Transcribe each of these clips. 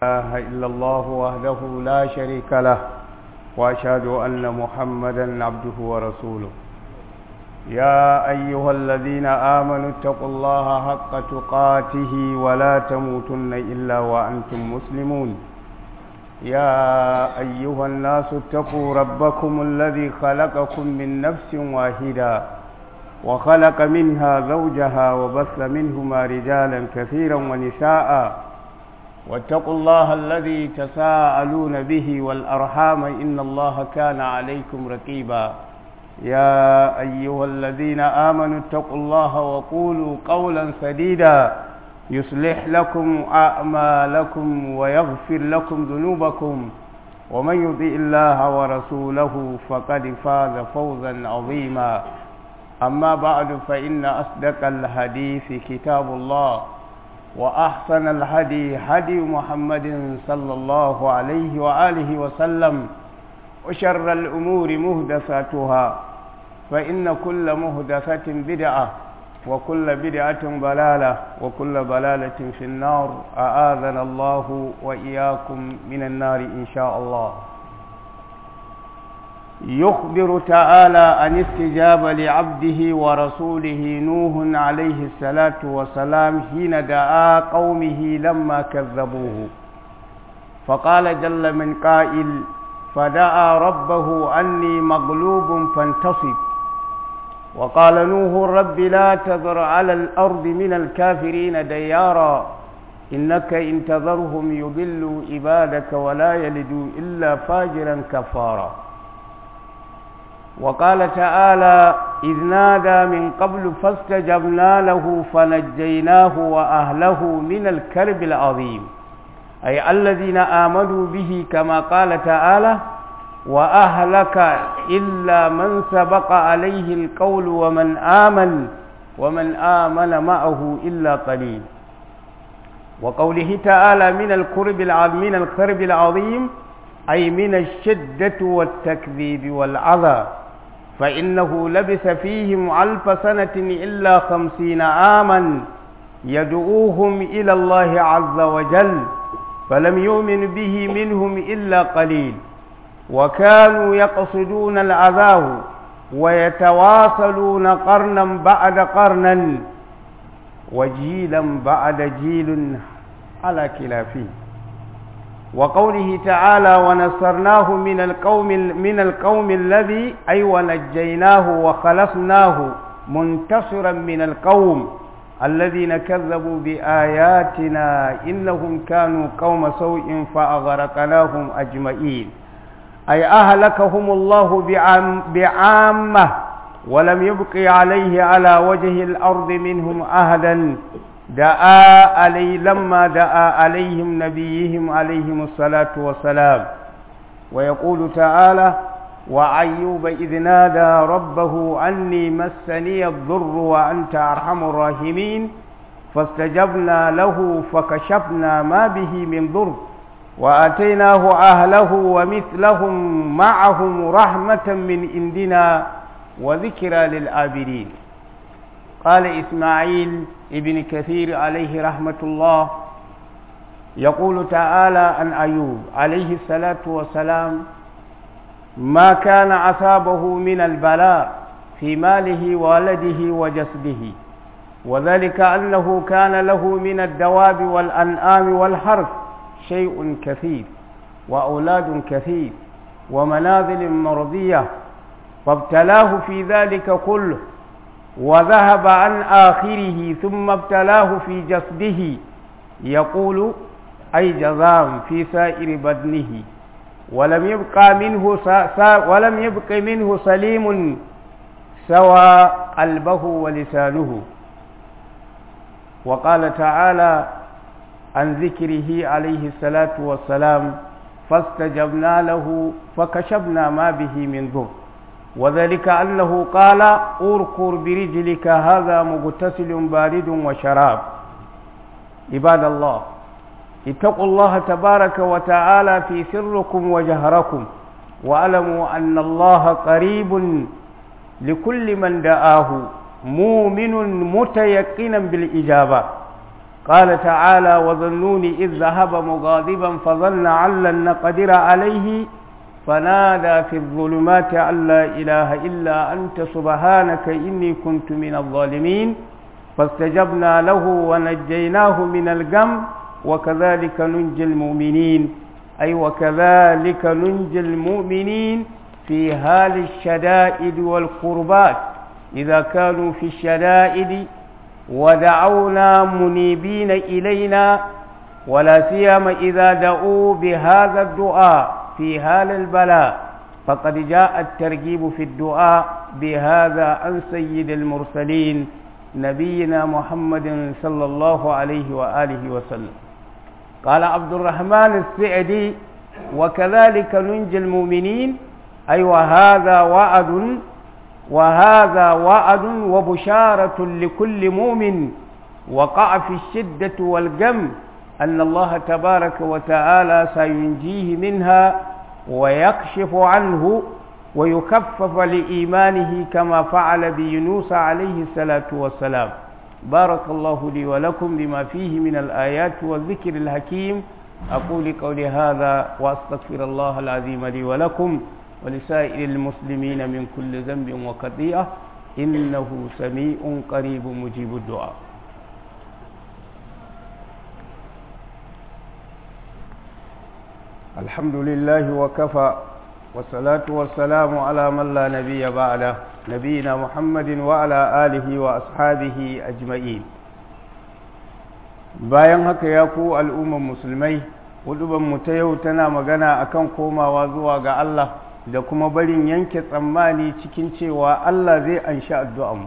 إله إلا الله وحده لا شريك له وأشهد أن محمدا عبده ورسوله يا أيها الذين آمنوا اتقوا الله حق تقاته ولا تموتن إلا وأنتم مسلمون يا أيها الناس اتقوا ربكم الذي خلقكم من نفس واحدة وخلق منها زوجها وبث منهما رجالا كثيرا ونساء واتقوا الله الذي تساءلون به والأرحام إن الله كان عليكم رقيبا يا أيها الذين آمنوا اتقوا الله وقولوا قولا سديدا يصلح لكم أعمالكم ويغفر لكم ذنوبكم ومن يطيع الله ورسوله فقد فاز فوزا عظيما أما بعد فإن أصدق الحديث كتاب الله وأحسن الهدي هدي محمد صلى الله عليه وآله وسلم وشر الأمور مهدساتها فإن كل مهدسة بدعة وكل بدعة ضلالة وكل ضلالة في النار أعاذنا الله وإياكم من النار إن شاء الله يخبر تعالى عن استجاب لعبده ورسوله نوح عليه الصلاة والسلام حين دعا قومه لما كذبوه فقال جل من قائل فدعا ربه أني مغلوب فانتصب وقال نوح رب لا تذر على الأرض من الكافرين ديارا إنك إن تذرهم يضلوا عبادك ولا يلدوا إلا فاجرا كفارا وقال تعالى إذ نادى من قبل فاستجبنا له فنجيناه وأهله من الكرب العظيم أي الذين آمنوا به كما قال تعالى وأهلك إلا من سبق عليه القول ومن آمن ومن آمن معه إلا قليل وقوله تعالى من الكرب العظيم من الكرب العظيم أي من الشدة والتكذيب والعذاب فإنه لبث فيهم ألف سنة إلا خمسين عاما يدعوهم إلى الله عز وجل فلم يؤمن به منهم إلا قليل وكانوا يقصدون العذاب ويتواصلون قرنا بعد قرنا وجيلا بعد جيل على كلافه وقوله تعالى ونصرناه من القوم من القوم الذي أي ونجيناه وخلصناه منتصرا من القوم الذين كذبوا بآياتنا إنهم كانوا قوم سوء فأغرقناهم أجمعين أي أهلكهم الله بعام بعامة ولم يبق عليه على وجه الأرض منهم أهدا دعا علي لما دعا عليهم نبيهم عليهم الصلاة والسلام ويقول تعالى وأيوب إذ نادى ربه أني مسني الضر وأنت أرحم الراحمين فاستجبنا له فكشفنا ما به من ضر وآتيناه أهله ومثلهم معهم رحمة من عندنا وذكرى للآبرين قال إسماعيل ابن كثير عليه رحمة الله يقول تعالى عن أيوب عليه الصلاة والسلام ما كان أصابه من البلاء في ماله وولده وجسده وذلك أنه كان له من الدواب والأنعام والحرث شيء كثير وأولاد كثير ومنازل مرضية فابتلاه في ذلك كله وذهب عن آخره ثم ابتلاه في جسده يقول أي جزام في سائر بدنه ولم يبقى منه ولم يبق منه سليم سوى قلبه ولسانه وقال تعالى عن ذكره عليه الصلاة والسلام فاستجبنا له فكشفنا ما به من ضر وذلك أنه قال أركر برجلك هذا مغتسل بارد وشراب عباد الله اتقوا الله تبارك وتعالى في سركم وجهركم واعلموا أن الله قريب لكل من دعاه مؤمن متيقنا بالإجابة قال تعالى وظنوني إذ ذهب مغاضبا فظن أن لن نقدر عليه فنادى في الظلمات أن لا إله إلا أنت سبحانك إني كنت من الظالمين فاستجبنا له ونجيناه من الغم وكذلك ننجي المؤمنين أي وكذلك ننجي المؤمنين في حال الشدائد والقربات إذا كانوا في الشدائد ودعونا منيبين إلينا ولا سيما إذا دعوا بهذا الدعاء في حال البلاء فقد جاء الترغيب في الدعاء بهذا عن سيد المرسلين نبينا محمد صلى الله عليه وآله وسلم قال عبد الرحمن السعدي وكذلك ننجي المؤمنين أي وهذا وعد وهذا وعد وبشارة لكل مؤمن وقع في الشدة والجم أن الله تبارك وتعالى سينجيه منها ويكشف عنه ويكفف لإيمانه كما فعل بيونس عليه الصلاة والسلام بارك الله لي ولكم بما فيه من الآيات والذكر الحكيم أقول قولي هذا وأستغفر الله العظيم لي ولكم ولسائر المسلمين من كل ذنب وخطيئة إنه سميع قريب مجيب الدعاء الحمد لله وكفى والصلاة والسلام على من لا نبي بعده نبينا محمد وعلى آله وأصحابه أجمعين bayan haka ya ku al'umman musulmai mu ta yau tana magana akan komawa zuwa ga Allah da kuma barin yanke tsammani cikin cewa Allah zai anshi addu'anmu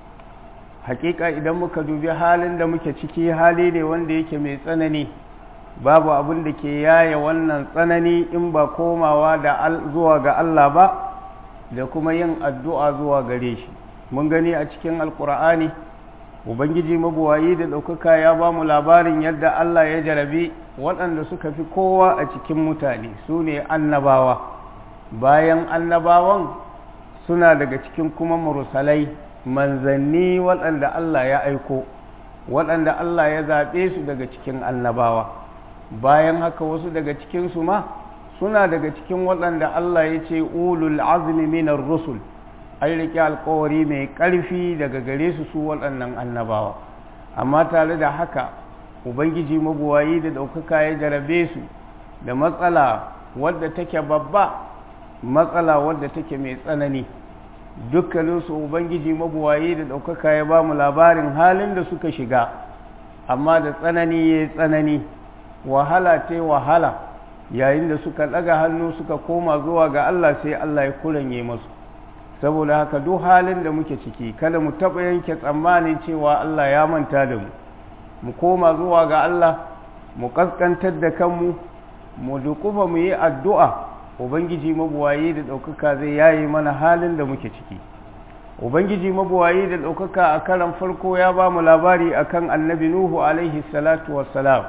hakika idan muka dubi halin da muke ciki hali ne wanda yake mai tsanani babu abin da ke yaya wannan tsanani in ba komawa da zuwa ga Allah ba da kuma yin addu'a zuwa gare shi mun gani a cikin alkur'ani ubangiji mabuwayi da ɗaukaka ya ba mu labarin yadda Allah ya jarabi waɗanda suka fi kowa a cikin mutane su ne annabawa bayan annabawan suna daga cikin kuma mursalai manzanni waɗanda Allah ya aiko waɗanda Allah ya zaɓe su daga cikin annabawa bayan haka wasu daga cikinsu ma suna daga cikin waɗanda Allah ya ce ulul azmi minar rusul an riƙe alkawari mai ƙarfi daga gare su su waɗannan annabawa amma tare da haka ubangiji mabuwayi da ɗaukaka ya jarabe su da matsala wadda take babba matsala wadda take mai tsanani dukkaninsu ubangiji mabuwayi da ɗaukaka ya ba mu labarin halin da suka shiga amma da tsanani ya tsanani wahala ce wahala yayin da suka ɗaga hannu suka koma zuwa ga Allah sai Allah ya kuranye masu saboda haka duk halin da muke ciki kada mu taɓa yanke tsammanin cewa Allah ya manta da mu mu koma zuwa ga Allah mu ƙasƙantar da kanmu mu dukufa mu yi addu'a ubangiji mabuwayi da ɗaukaka zai yayi mana halin da muke ciki ubangiji mabuwayi da ɗaukaka a karan farko ya ba mu labari akan annabi nuhu alaihi salatu wassalam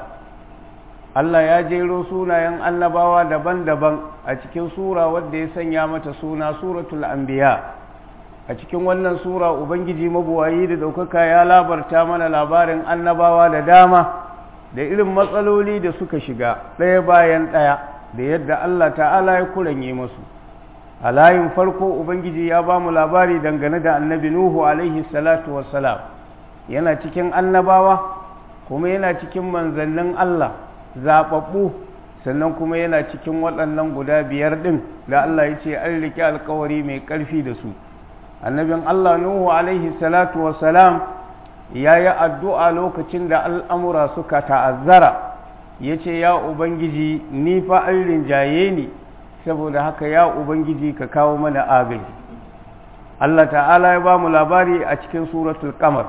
Allah ya jero sunayen annabawa daban-daban a cikin sura wadda ya sanya mata suna suratul anbiya a cikin wannan sura ubangiji mabuwayi da ɗaukaka ya labarta mana labarin annabawa da dama da irin matsaloli da suka shiga ɗaya bayan ɗaya da yadda Allah ta'ala ya kuranye masu a layin farko ubangiji ya ba mu labari dangane da annabi nuhu alaihi salatu wassalam yana cikin annabawa kuma yana cikin manzannin Allah zaɓaɓɓu sannan kuma yana cikin waɗannan guda biyar ɗin da Allah ya ce an riƙe alkawari mai ƙarfi da su annabin Allah Nuhu alaihi salatu wassalam ya yi addu'a lokacin da al'amura suka ta'azzara ya ce ya Ubangiji ni fa an rinjaye ni saboda haka ya Ubangiji ka kawo mana agaji Allah ta'ala ya ba mu labari a cikin suratul kamar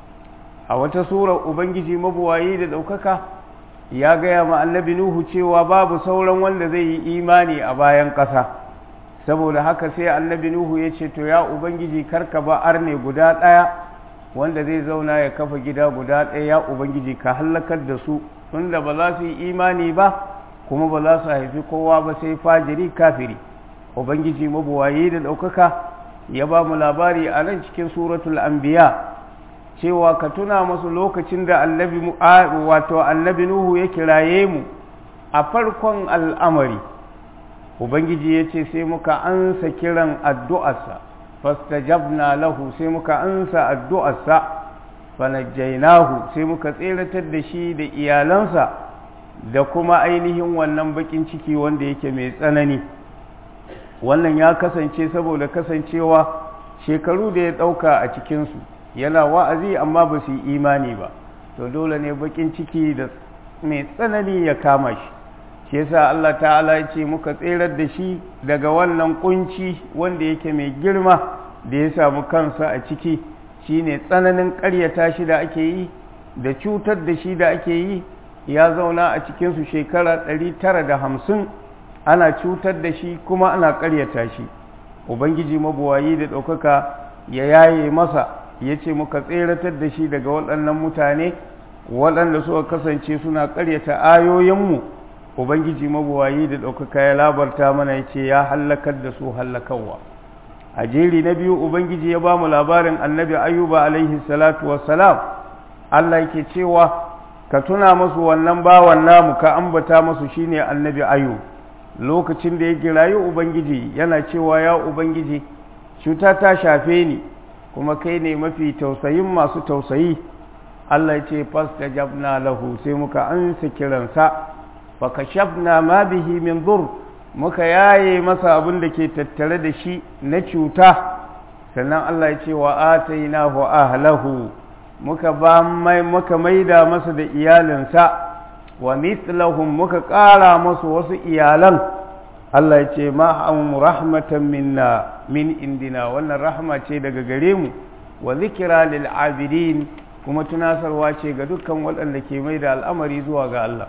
a wata surar Ubangiji mabuwayi da ɗaukaka ya gaya ma annabi Nuhu cewa babu sauran wanda zai yi imani a bayan ƙasa saboda haka sai annabi Nuhu ya ce to ya Ubangiji karka ba arne guda ɗaya wanda zai zauna ya kafa gida guda ɗaya ya Ubangiji ka hallakar da su tunda ba za su yi imani ba kuma ba za su haifi kowa ba sai fajiri kafiri Ubangiji mabuwayi da ɗaukaka ya ba mu labari a nan cikin suratul anbiya cewa ka tuna masu lokacin da annabi wato annabi nuhu ya kiraye mu a farkon al'amari ubangiji ya ce sai muka ansa kiran addu'arsa fastajabna lahu sai muka ansa addu'arsa fanajjainahu sai muka tseratar da shi da iyalansa da kuma ainihin wannan bakin ciki wanda yake mai tsanani wannan ya kasance saboda kasancewa shekaru da ya ɗauka a cikinsu yana wa'azi amma ba su yi imani ba to dole ne bakin ciki da mai tsanani ya kama shi shi yasa Allah ta'ala ya ce muka tserar da shi daga wannan kunci wanda yake mai girma da ya samu kansa a ciki shine tsananin ƙaryata shi da ake yi da cutar da shi da ake yi ya zauna a cikinsu shekara ɗari tara da hamsin ana cutar da shi kuma ana ƙaryata shi ubangiji mabuwayi da ɗaukaka ya yaye masa ya ce muka tseratar da shi daga waɗannan mutane waɗanda suka kasance suna ƙaryata ayoyinmu ubangiji mabuwayi da ɗaukaka ya labarta mana ya ce ya hallakar da su hallakawa a jeri na biyu ubangiji ya ba mu labarin annabi ayuba alaihi salatu wassalam allah yake cewa ka tuna masu wannan bawan namu ka ambata masu shine annabi ayu lokacin da ya kirayi ubangiji yana cewa ya ubangiji cuta ta shafe ni kuma kai ne mafi tausayin masu tausayi Allah ya ce fastajabna lahu sai muka ansa kiransa fa kashafna ma bihi min dur muka yaye masa abin da ke tattare da shi na cuta sannan Allah ya ce wa atainahu ahlahu muka ba mai muka maida masa da iyalinsa wa mithlahum muka ƙara masu wasu iyalan Allah ya ce ma'am rahmatan minna min indina wannan rahma ce daga gare mu wa zikira lil abidin kuma tunasarwa ce ga dukkan waɗanda ke mai da al'amari zuwa ga Allah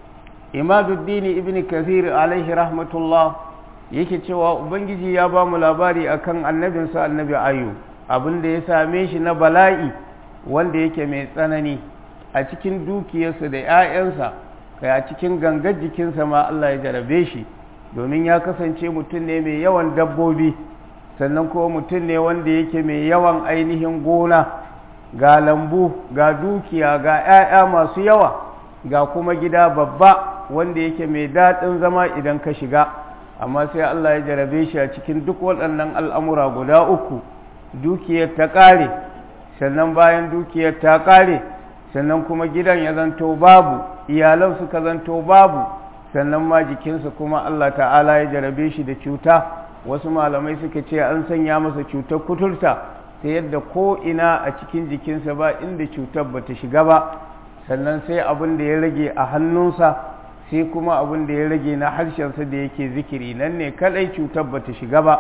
imaduddini ibn kathir alaihi rahmatullah yake cewa ubangiji ya ba mu labari akan annabinsa annabi ayu abin da ya same shi na bala'i wanda yake mai tsanani a cikin dukiyarsa da 'ya'yansa kai a cikin gangar jikinsa ma Allah ya jarabe shi domin ya kasance mutum ne mai yawan dabbobi sannan kuma mutum ne wanda yake mai yawan ainihin gona ga lambu ga dukiya ga 'ya'ya masu yawa ga kuma gida babba wanda yake mai daɗin zama idan ka shiga amma sai Allah ya jarabe shi a cikin duk waɗannan al'amura guda uku dukiyar ta ƙare sannan bayan dukiyar ta ƙare sannan kuma gidan ya zanto babu iyalan suka zanto babu sannan ma jikinsa kuma Allah ta'ala ya jarabe shi da cuta wasu malamai suka ce an sanya masa cutar kuturta ta yadda ko ina a cikin jikinsa ba inda cutar ba ta shiga ba sannan sai abin da ya rage a hannunsa sai kuma abin da ya rage na harshensa da yake zikiri nan ne kadai cutar ba ta shiga ba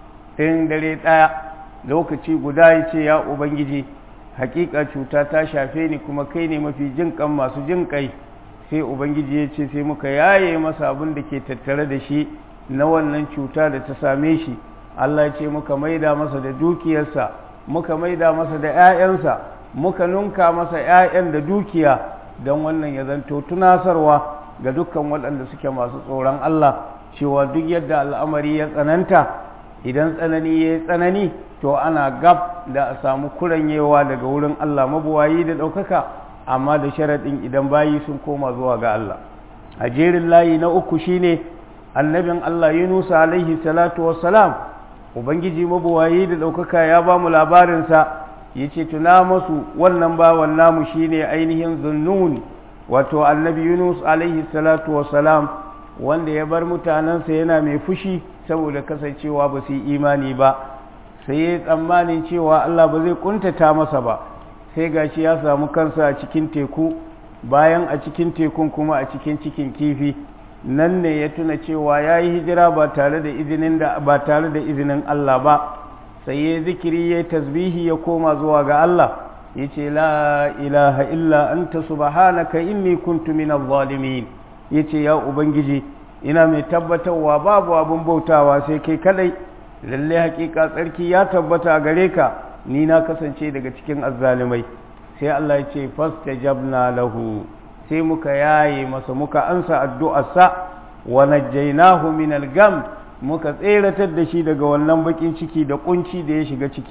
in dare ɗaya lokaci guda ya ce ya ubangiji hakika cuta ta shafe ni kuma kai ne mafi jin kan masu jin kai sai ubangiji ya ce sai muka yaye masa abin da ke tattare da shi na wannan cuta da ta same shi Allah ya ce muka maida masa da dukiyarsa muka maida masa da 'ya'yansa muka nunka masa 'ya'yan da dukiya don wannan ya zanto tunasarwa ga dukkan waɗanda suke masu tsoron Allah cewa duk yadda al'amari ya tsananta idan tsanani ya yi tsanani to ana gab da a samu kuranyewa daga wurin Allah mabuwayi da ɗaukaka amma da sharaɗin idan bayi sun koma zuwa ga Allah a jerin layi na uku shine annabin Allah Yunusa alaihi salatu wassalam ubangiji mabuwayi da ɗaukaka ya ba mu labarinsa ya ce tuna masu wannan bawan namu shine ainihin zunnun wato annabi Yunus alaihi salatu wassalam wanda ya bar mutanensa yana mai fushi saboda kasancewa ba su yi imani ba sai ya tsammanin cewa Allah ba zai kuntata masa ba sai gashi ya samu kansa a cikin teku bayan a cikin tekun kuma a cikin cikin kifi nan ne ya tuna cewa ya yi hijira ba tare da izinin da ba tare da izinin Allah ba sai ya zikiri ya tasbihi ya koma zuwa ga Allah ya ce la ilaha illa anta subhanaka inni kuntu minaz zalimin ya ce ya ubangiji ina mai tabbatarwa babu abin bautawa sai kai kadai lalle hakika tsarki ya tabbata a gare ka ni na kasance daga cikin azzalimai sai Allah ya ce fastajabna lahu sai muka yaye masa muka ansa addu'arsa wa najjaynahu min al-gam muka tseratar da shi daga wannan bakin ciki da kunci da ya shiga ciki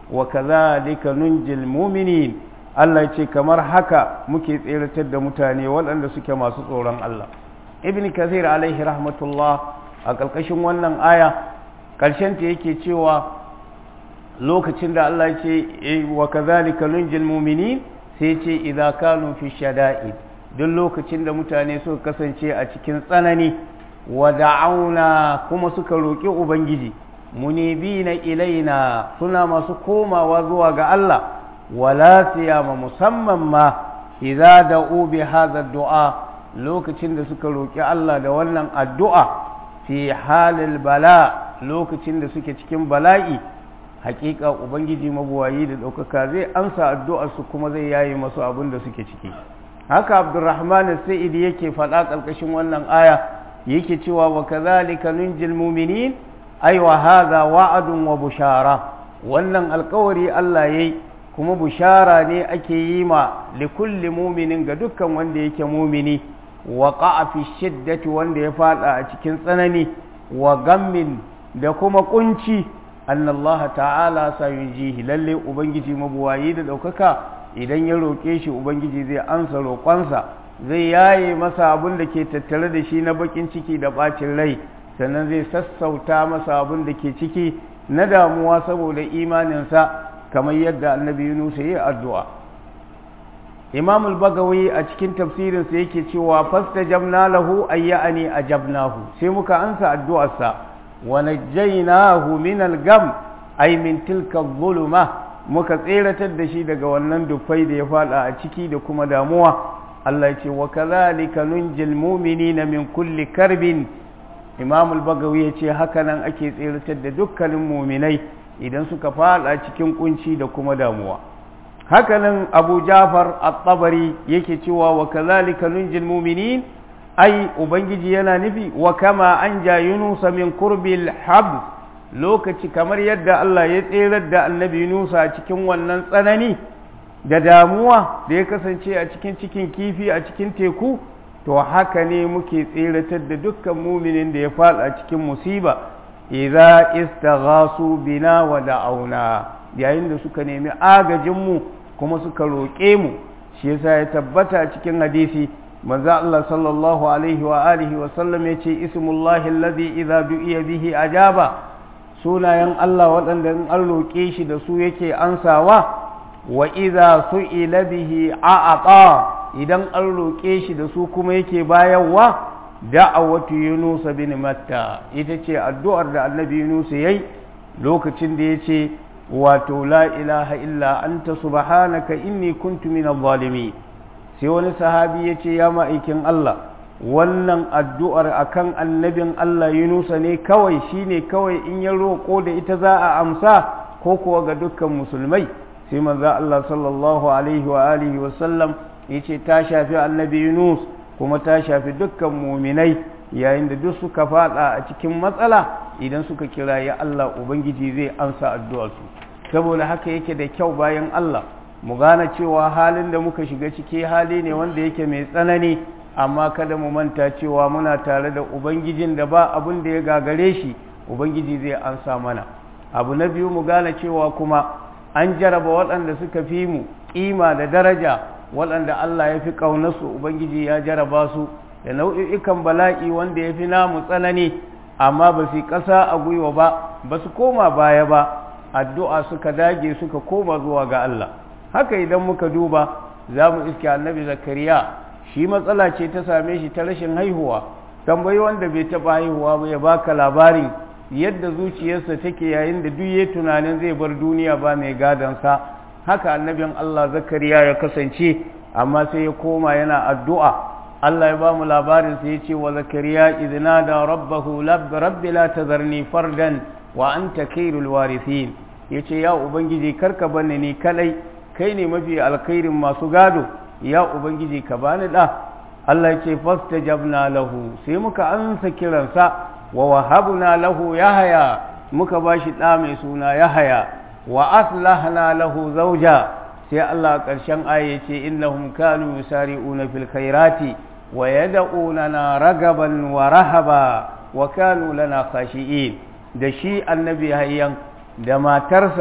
wa kadhalika nunjil mu'minin Allah ya ce kamar haka muke tseratar da mutane waɗanda suke masu tsoron Allah ibn kathir alaihi rahmatullah a ƙarƙashin wannan aya ƙarshen ta yake cewa lokacin da Allah ya ce wa kadhalika nunjil mu'minin sai ce idza kanu fi shada'id duk lokacin da mutane suka kasance a cikin tsanani wa da'auna kuma suka roƙi ubangiji munibina ilaina suna masu komawa zuwa ga Allah wala siyama musamman ma idza da'u bi hadha du'a lokacin da suka roƙi Allah da wannan addu'a fi halil bala lokacin da suke cikin bala'i hakika ubangiji mabuwayi da ɗaukaka zai amsa addu'arsu kuma zai yayi masu abin da suke ciki haka abdurrahman sa'idi yake faɗa ƙarƙashin wannan aya yake cewa wa kazalika nunjil mu'minin ay wa hadha wa'adun wa bushara wannan alƙawari Allah yayi kuma bushara ne ake yi ma likulli mu'minin ga dukkan wanda yake mumini wa qa'a fi shiddati wanda ya fada a cikin tsanani wa gammin da kuma kunci anna Allah ta'ala sayunjihi lalle ubangiji mabuwayi da daukaka idan ya roke shi ubangiji zai ansa roƙonsa zai yaye masa abin da ke tattare da shi na bakin ciki da bacin rai sannan zai sassauta masa abin da ke ciki na damuwa saboda imaninsa kamar yadda annabi Yunus ya yi addu'a Imam al-Bagawi a cikin tafsirinsa yake cewa fastajabna lahu ayyani ajabnahu sai muka ansa addu'arsa wa najjaynahu min al-gam ay min tilka adh muka tseratar da shi daga wannan dufai da ya fada a ciki da kuma damuwa Allah ya ce wa kadhalika nunjil mu'minina min kulli karbin Imam al-Bagawi ya ce haka nan ake tseratar da dukkanin mu'minai idan suka fada cikin kunci da kuma damuwa hakanan abu jafar at-tabari yake cewa wa kazalika nunjil mu'minin ai ubangiji yana nufi wa kama an ja yunus min kurbil habs lokaci kamar yadda Allah ya tserar da annabi yunus a cikin wannan tsanani da damuwa da ya kasance a cikin cikin kifi a cikin teku to haka ne muke tseratar da dukkan muminin da ya fada cikin musiba idza istaghasu bina wa da'auna yayin da suka nemi agajinmu kuma suka roƙe mu shi yasa ya tabbata cikin hadisi manzo Allah sallallahu alaihi wa alihi wa sallam yace ismullahi alladhi idza du'iya bihi ajaba sunayen Allah waɗanda in an roƙe shi da su yake ansawa wa idza su'ila bihi a'ata idan an roƙe shi da su kuma yake bayarwa da'awatu yunus bin matta ita ce addu'ar da annabi yunus yayi lokacin da yace wato la ilaha illa anta subhanaka inni kuntu minadh zalimin sai wani sahabi yace ya ma'aikin Allah wannan addu'ar akan annabin Allah Yunusa ne kawai shine kawai in ya roƙo da ita za a amsa ko kuwa ga dukkan musulmai sai manzo Allah sallallahu alaihi wa alihi wa sallam yace ta shafi annabi Yunus kuma ta shafi dukkan muminai yayin da duk suka fada a cikin matsala idan suka kira ya Allah Ubangiji zai ansa addu'arsu saboda haka yake da kyau bayan Allah mu gane cewa halin da muka shiga ciki hali ne wanda yake mai tsanani amma kada mu manta cewa muna tare da Ubangijin da ba abin da ya gagare shi Ubangiji zai ansa mana abu na biyu mu gane cewa kuma an jaraba waɗanda suka fi mu ƙima da daraja waɗanda Allah ya fi ƙaunarsu Ubangiji ya jaraba su da nau'i'ikan bala'i wanda ya fi namu tsanani amma ba su ƙasa a gwiwa ba ba su koma baya ba addu'a suka dage suka koma zuwa ga Allah haka idan muka duba za mu iske annabi zakariya shi matsala ce ta same shi ta rashin haihuwa tambayi wanda bai taɓa haihuwa ba ya baka labarin yadda zuciyarsa take yayin da duk ya tunanin zai bar duniya ba mai gadonsa haka annabin Allah zakariya ya kasance amma sai ya koma yana addu'a Allah ya ba mu labarin sai ya ce wa zakariya idna da rabbahu rabbi la tazarni fardan wa anta khairul warithin yace ya ubangiji karka banni ni kadai kai ne mafi alkhairin masu gado ya ubangiji ka bani da Allah ya ce fastajabna lahu sai muka ansa kiransa wa wahabna lahu yahaya muka bashi da mai suna yahaya wa aslahna lahu zawja sai Allah ƙarshen aya ce innahum kanu yusari'una fil khairati wa yad'unana ragaban wa rahaba wa kanu lana khashi'in da shi annabi hayyan da matarsa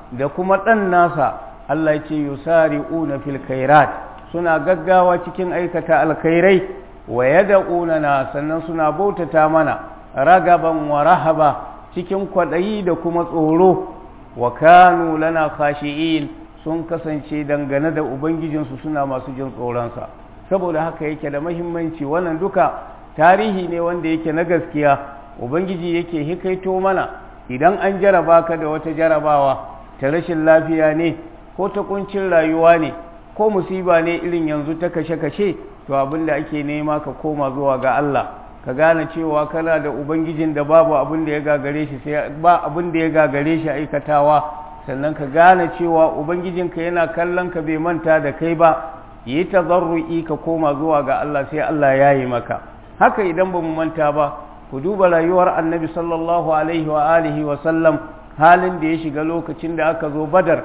da kuma ɗan nasa Allah ya ce yusari'una fil khairat suna gaggawa cikin aikata alkhairai wa yad'una sannan suna bautata mana ragaban wa rahaba cikin kwaɗayi da kuma tsoro wa kanu lana khashi'in sun kasance dangane da ubangijinsu suna masu jin tsoronsa saboda haka yake da mahimmanci wannan duka tarihi ne wanda yake na gaskiya ubangiji yake hikaito mana idan an jaraba ka da wata jarabawa ta rashin lafiya ne ko ta kuncin rayuwa ne ko musiba ne irin yanzu ta kashe-kashe to abin da ake nema ka koma zuwa ga Allah ka gane cewa kana da ubangijin da babu abin da ya gagare shi sai ba abin da ya gagare shi aikatawa sannan ka gane cewa ubangijinka yana kallon ka bai manta da kai ba yi tazarru'i ka koma zuwa ga Allah sai Allah ya yi maka haka idan ba mu manta ba ku duba rayuwar annabi sallallahu alaihi wa alihi wa sallam halin da ya shiga lokacin da aka zo badar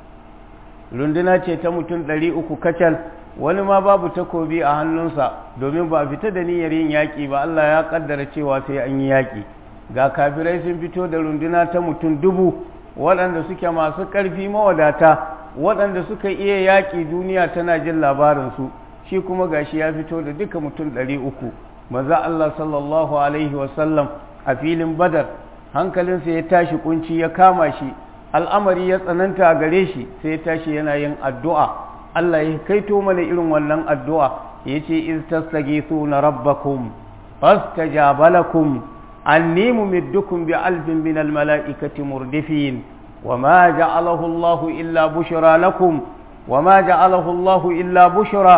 runduna ce ta mutum ɗari uku kacal wani ma babu takobi a hannunsa domin ba a fita da niyyar yin yaƙi ba Allah ya ƙaddara cewa sai an yi yaƙi ga kafirai sun fito da runduna ta mutum dubu waɗanda suke masu ƙarfi mawadata waɗanda suka iya yaƙi duniya tana jin labarinsu shi kuma gashi ya fito da duka mutum ɗari uku maza Allah sallallahu alaihi wasallam a filin badar hankalinsa ya tashi kunci ya kama shi al'amari ya tsananta a gare shi sai ya tashi yana yin addu'a Allah ya kaito mana irin wannan addu'a ya ce iz tastaghithuna rabbakum fastajaba lakum anni mumiddukum bi alfin min al mala'ikati murdifin وما جعله الله إلا بشرى لكم وما جعله الله إلا بشرى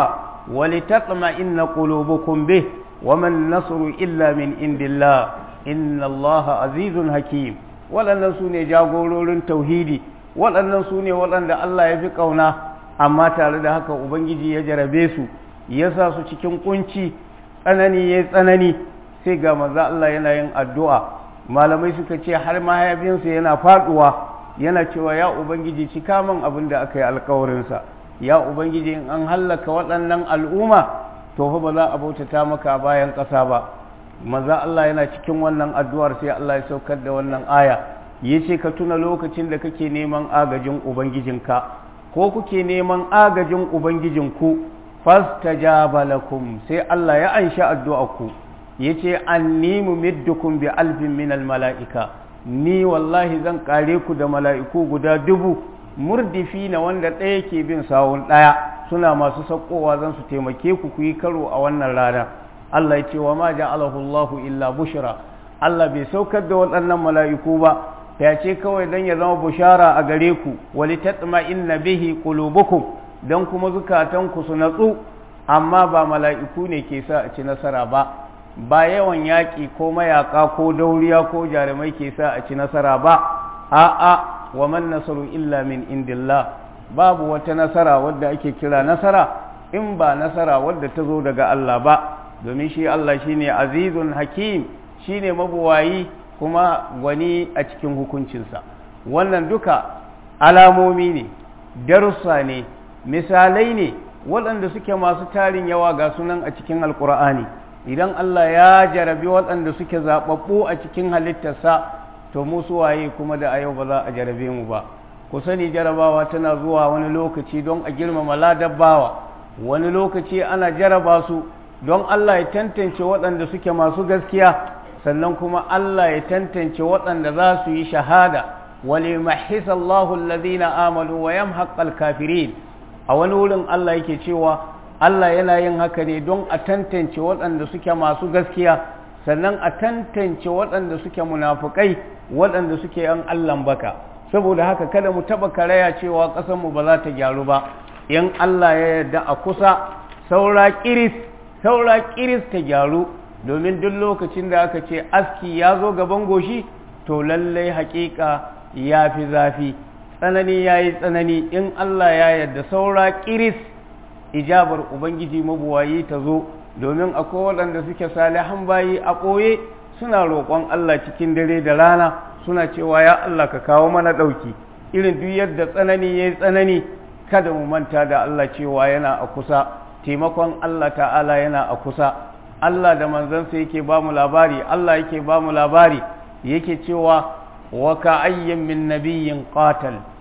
ولتطمئن قلوبكم به وما النصر إلا من عند الله إن الله عزيز حكيم waɗannan su ne jagororin tauhidi waɗannan su ne waɗanda Allah ya fi ƙauna amma tare da haka Ubangiji ya jarabe su ya sa su cikin kunci tsanani ya tsanani sai ga maza Allah yana yin addu'a malamai suka ce har mahaifinsa yana faɗuwa yana cewa ya ubangiji cika min abin da aka yi alkawarinsa ya ubangiji in an hallaka waɗannan al'umma to fa ba za a bautata maka bayan ƙasa ba maza Allah yana cikin wannan addu'ar sai Allah ya saukar da wannan aya ya ce ka tuna lokacin da kake neman agajin ubangijinka ko kuke neman agajin ubangijinku fastajaba lakum sai Allah ya anshi addu'arku ya ce anni mumiddukum bi alfin minal mala'ika ni wallahi zan kare ku da mala'iku guda dubu murdifi na wanda ɗaya ke bin sawun ɗaya suna masu saukowa zan su taimake ku ku yi karo a wannan rana Allah ya ce wa ma ja'alahu Allahu illa bushra Allah bai saukar da waɗannan mala'iku ba ya ce kawai dan ya zama bushara a gare ku wali tatma inna bihi qulubukum dan kuma zukatanku su natsu amma ba mala'iku ne ke sa a ci nasara ba ba yawan yaƙi ko mayaƙa ko dauriya ko jarumai ke sa a ci nasara ba a'a wa man nasaru illa min indillah babu wata nasara wadda ake kira nasara in ba nasara wadda ta zo daga Allah ba domin shi Allah shine azizun hakim shine mabuwayi kuma gwani a cikin hukuncinsa wannan duka alamomi ne darussa ne misalai ne waɗanda suke masu tarin yawa ga sunan a cikin alkur'ani idan Allah ya jarabi waɗanda suke zaɓaɓɓu a cikin halittarsa to mu waye kuma da a yau ba za a jarabe mu ba ku sani jarabawa tana zuwa wani lokaci don a girmama ladabbawa wani lokaci ana jaraba su don Allah ya tantance waɗanda suke masu gaskiya sannan kuma Allah ya tantance waɗanda za su yi shahada wali mahisallahu alladhina amanu wa yamhaqal kafirin a wani wurin Allah yake cewa Allah yana yin haka ne don a tantance waɗanda suke masu gaskiya sannan a tantance waɗanda suke munafukai waɗanda suke yan Allahn baka saboda haka kada mu taɓa karaya cewa ƙasarmu ba za ta gyaru ba in Allah ya yarda a kusa saura ƙiris saura ƙiris ta gyaru domin duk lokacin da aka ce aski ya zo gaban goshi to lallai haƙiƙa ya fi zafi tsanani ya yi tsanani in Allah ya yarda saura ƙiris ijabar ubangiji mabuwayi ta zo domin akwai waɗanda suke salihan bayi a ɓoye suna roƙon Allah cikin dare da rana suna cewa ya Allah ka kawo mana ɗauki irin duk yadda tsanani ya yi tsanani kada mu manta da Allah cewa yana a kusa taimakon Allah ta'ala yana a kusa Allah da manzansa yake ba mu labari Allah yake ba mu labari yake cewa wa ka ayyin min nabiyyin qatal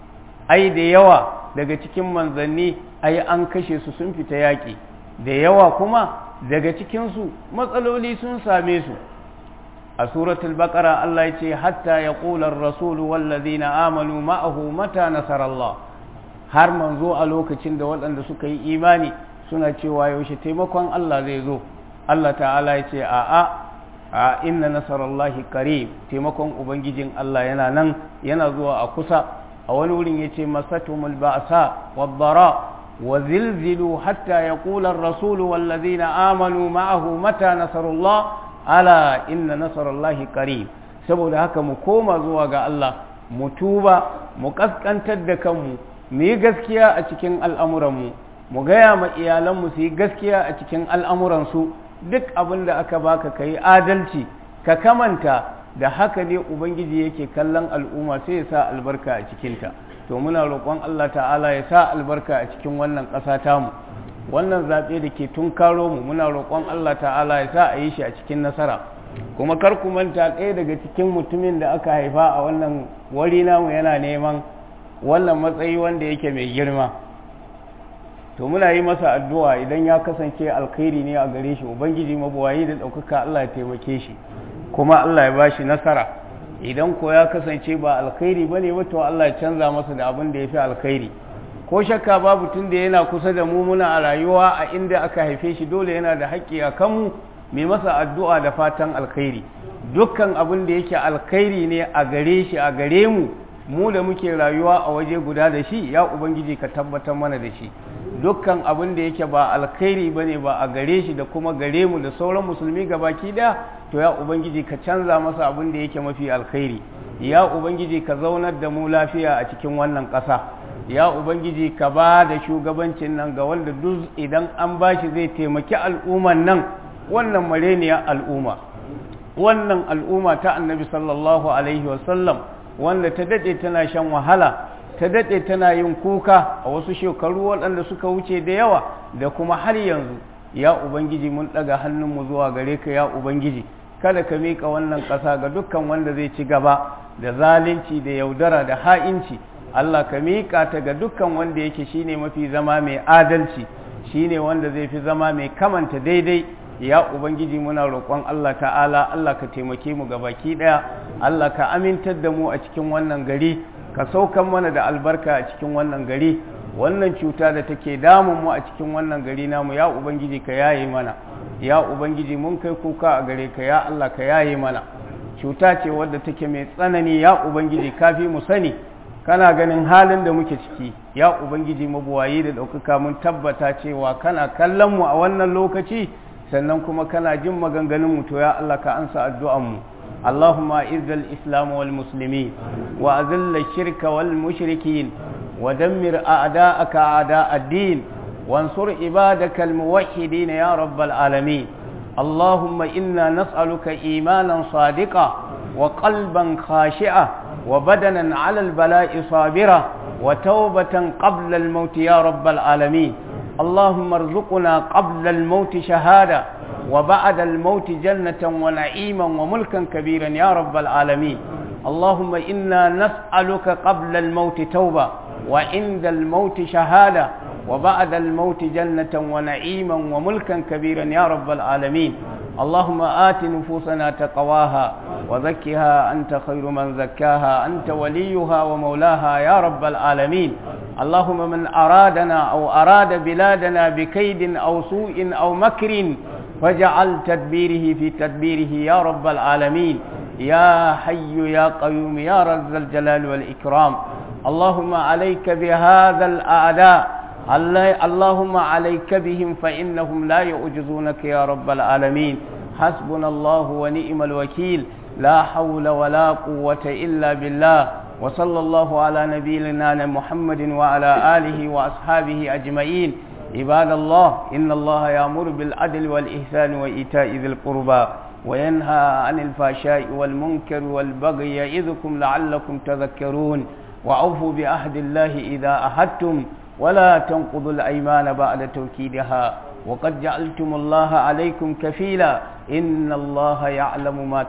ai da yawa daga cikin manzanni ai an kashe su sun fita yaƙi da yawa kuma daga cikinsu matsaloli sun same su a suratul baqara Allah ya ce hatta ya ƙular rasulu wallazina amanu ma'ahu mata nasarallah har manzo a lokacin da waɗanda suka yi imani suna cewa yaushe taimakon Allah zai zo Allah ta'ala ya ce a'a a inna nasarallahi qarib taimakon ubangijin Allah yana nan yana zuwa a kusa a wani wurin yace masatumul ba'sa wad-dara wa zilzilu hatta yaqula ar-rasul wal ladina amanu ma'ahu mata nasarullah ala inna nasarallahi qarib saboda haka mu koma zuwa ga Allah mu tuba mu kaskantar da kanmu mu yi gaskiya a cikin al'amuranmu mu gaya ma iyalanmu su yi gaskiya a cikin al'amuransu duk abin da aka baka ka yi adalci ka kamanta da haka ne ubangiji yake kallon al'umma sai ya sa albarka a cikinta to muna roƙon Allah ta'ala ya sa albarka a cikin wannan ƙasa tamu wannan zaɓe da ke tun karo mu muna roƙon Allah ta'ala ya sa a yi shi a cikin nasara kuma kar ku manta ɗaya daga cikin mutumin da aka haifa a wannan wari namu yana neman wannan matsayi wanda yake mai girma to muna yi masa addu'a idan ya kasance alkhairi ne a gare shi ubangiji mabuwayi da ɗaukaka Allah ya taimake shi kuma Allah ya bashi nasara idan ko ya kasance ba alkhairi bane ba to Allah ya canza masa da abin da ya fi alkhairi ko shakka babu tun da yana kusa da mu muna a rayuwa a inda aka haife shi dole yana da haƙƙi a kanmu mai masa addu'a da fatan alkhairi dukkan abin da yake alkhairi ne a gare shi a gare mu mu da muke rayuwa a waje guda da shi ya ubangiji ka tabbatar mana da shi dukkan abin da yake ba alkhairi ba ne ba a gare shi da kuma gare mu da sauran musulmi gabaki daya to ya ubangiji ka canza masa abin da yake mafi alkhairi ya ubangiji ka zaunar da mu lafiya a cikin wannan ƙasa ya ubangiji ka ba da shugabancin nan ga wanda duk idan an ba shi zai taimaki al'umman nan wannan mareniyar al'umma wannan al'umma ta annabi sallallahu alaihi wasallam wanda ta daɗe tana shan wahala ta daɗe tana yin kuka a wasu shekaru waɗanda suka wuce da yawa da kuma har yanzu ya ubangiji mun ɗaga hannunmu zuwa gare ka ya ubangiji kada ka miƙa wannan ƙasa ga dukkan wanda zai ci gaba da zalunci da yaudara da ha'inci Allah ka miƙa ta ga dukkan wanda yake shine mafi zama mai adalci shine wanda zai fi zama mai kamanta daidai ya ubangiji muna roƙon Allah ta'ala Allah ka taimake mu ga baki ɗaya Allah ka amintar da mu a cikin wannan gari ka saukan mana da albarka a cikin wannan gari wannan cuta da take damun mu a cikin wannan gari namu ya ubangiji ka yaye mana ya ubangiji mun kai kuka a gare ka ya Allah ka yaye mana cuta ce wadda take mai tsanani ya ubangiji kafi mu sani kana ganin halin da muke ciki ya ubangiji mabuwayi da ɗaukaka mun tabbata cewa kana kallon mu a wannan lokaci sannan kuma kana jin maganganun mu to ya Allah ka ansa addu'an mu اللهم أعز الإسلام والمسلمين وأذل الشرك والمشركين ودمر أعداءك أعداء الدين وانصر عبادك الموحدين يا رب العالمين اللهم إنا نسألك إيمانا صادقا وقلبا خاشعا وبدنا على البلاء صابرا وتوبة قبل الموت يا رب العالمين اللهم ارزقنا قبل الموت شهادة وبعد الموت جنة ونعيما وملكا كبيرا يا رب العالمين اللهم إنا نسألك قبل الموت توبة وعند الموت شهادة وبعد الموت جنة ونعيما وملكا كبيرا يا رب العالمين اللهم آت نفوسنا تقواها وزكها أنت خير من زكاها أنت وليها ومولاها يا رب العالمين اللهم من أرادنا أو أراد بلادنا بكيد أو سوء أو مكر فاجعل تدبيره في تدبيره يا رب العالمين يا حي يا قيوم يا رز الجلال والإكرام اللهم عليك بهذا الأعداء اللهم عليك بهم فإنهم لا يعجزونك يا رب العالمين حسبنا الله ونعم الوكيل لا حول ولا قوة إلا بالله وصلى الله على نبينا محمد وعلى آله وأصحابه أجمعين عباد الله إن الله يأمر بالعدل والإحسان وإيتاء ذي القربى وينهى عن الفحشاء والمنكر والبغي يعظكم لعلكم تذكرون وأوفوا بعهد الله إذا أحدتم ولا تنقضوا الأيمان بعد توكيدها وقد جعلتم الله عليكم كفيلا إن الله يعلم ما